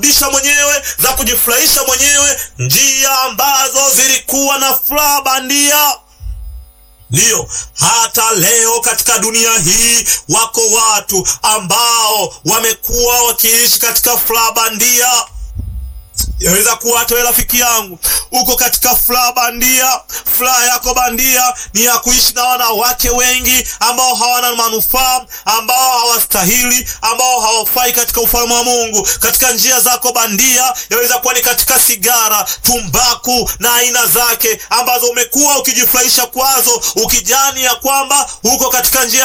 disha mwenyewe za kujifurahisha mwenyewe, njia ambazo zilikuwa na furaha bandia. Ndiyo, hata leo katika dunia hii wako watu ambao wamekuwa wakiishi katika furaha bandia. Yaweza kuwa hata wewe rafiki yangu uko katika furaha bandia. Furaha yako bandia ni ya kuishi na wanawake wengi ambao hawana manufaa, ambao hawastahili, ambao hawafai katika ufalme wa Mungu. Katika njia zako bandia, yaweza kuwa ni katika sigara, tumbaku na aina zake, ambazo umekuwa ukijifurahisha kwazo, ukijani ya kwamba uko katika njia